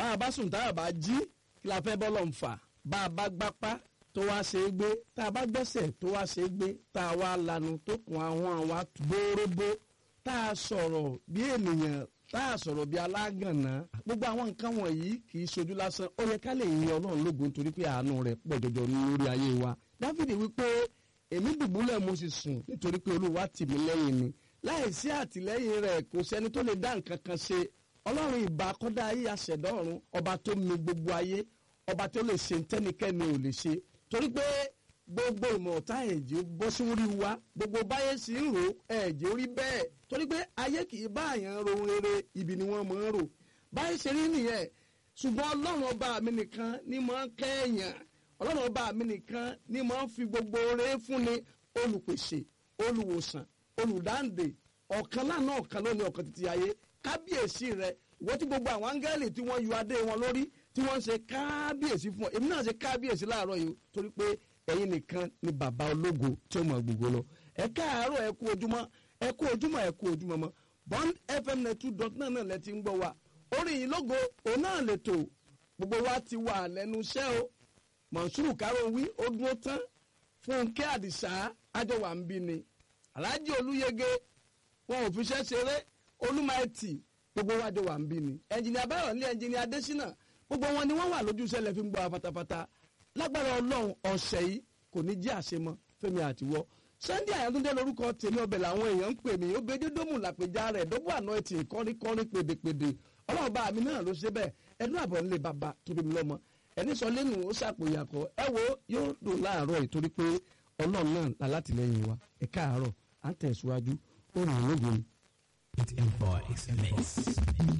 bá a bá sùn tá a bá jí kí la fẹ́ bọ́lọ̀ ń fà bá a bá gbápá tó wá ṣe é gbé tá a bá gbẹ́sẹ̀ tó wá ṣe é gbé tá a wá lanu tó kun àwọn àwa bóróbó tá a sọ̀rọ̀ bí ènìyàn tá a sọ̀rọ̀ bí alágànná gbogbo àwọn nǹkan wọ̀nyí kì í ṣojú lásán ó yẹ ká lè yin ọlọ́run lógo nítorí pé àánú rẹ̀ pọ̀ jọjọ lórí ayé wa dáfídì wípé èmi dùbúlẹ̀ mo sì sùn nítorí pé olúwa tì mí lẹ́yìn ni láìsí àtìlẹ́yìn rẹ̀ kò sẹ́ni tó lè dá nǹkan kan ṣe ọlọ́run ìbá kọ́dá ayé aṣẹ̀dá ọ̀run ọba tó mi gbogbo ayé ọba tó lè ṣe tẹ́nikẹ́ni ò lè ṣe torí pé gbogbo ìmọ̀ ọ̀tá ẹ̀jẹ̀ bọ́ sórí wa gbogbo báyé sì ń rò ẹ̀jẹ̀ orí bẹ́ẹ̀ torí pé ayé kì í bá àyàn ro rere ibi ni wọ́n máa ń rò báyé ṣe rí nìyẹn ṣùgbọ́n ọlọ́run ọba mi nìkan ni máa ń kẹ́ẹ̀yàn ọlọ́run ọba mi nìkan ni máa ń fi gbogbo oore fúnni olùpèsè olùwòsàn olùdáǹdè ọ̀kan lánàá ọ̀kan lónìí ọ̀kan títí ayé kábíyèsí rẹ ìwọ tí gbogbo àwọn áńgẹ́lì tí wọ́n yọ adé wọn lórí tí wọ́n ń ṣe kábíyèsí fún ọ èmi náà ṣe kábíyèsí láàárọ̀ yìí torí pé ẹ̀yin nìkan ni bàbá ológo tí ó mọ gbogbo lọ ẹ káàárọ̀ ẹ kú ojúmọ́ ẹ kú ojúmọ́ ẹ kú ojúmọ́ mọ́ bond fm net two dot nine náà lẹ ti ń gbọ́ wa orí yìí lógo òun náà lè tò gbogbo wa ti wà lẹ́nu iṣẹ́ o mọ̀nsúrù kárọ̀ wí ó dúró tán fúnkẹ́ àdìsá àjọwà ń bí ni aláàjì olúyege wọn ò fi ṣẹ́ ṣeré olúmaẹtì gbogbo wa jọ wà ń bí ni ẹnjìnìà báyọ̀ ní ẹnjìnìà adésínà gbogbo wọn ni wọ́n wà lójú sẹ́lẹ̀ fi ń gbọ́ fatafata lágbára ọlọ́run ọ̀sẹ̀ yìí kò ní jẹ́ àṣemọ́ fẹ́mi àtiwọ́ sunday àyàtúndé lórúkọ tèmi ọbẹ̀ làwọn èèyàn ń pè mí ó gbẹdẹ dómù làpèjá rẹ̀ dọ́bù àná ẹtì kọ́ríkọ́rí pèdèpèdè ọlọ́run bá mi náà ló ṣe bẹ́ẹ̀ ẹnu àbọ̀ nílé bàbá tóbi mi lọ́mọ ẹni sọ lẹ́nu ó ṣàpòyàkọ ẹ wo yóò dùn láàárọ̀ ìtorí pé ọlọ́run náà lálátìlẹ́yìn wa ẹ káàárọ̀ à ń tẹ̀síwájú ó ràn án lógun. It invites mix.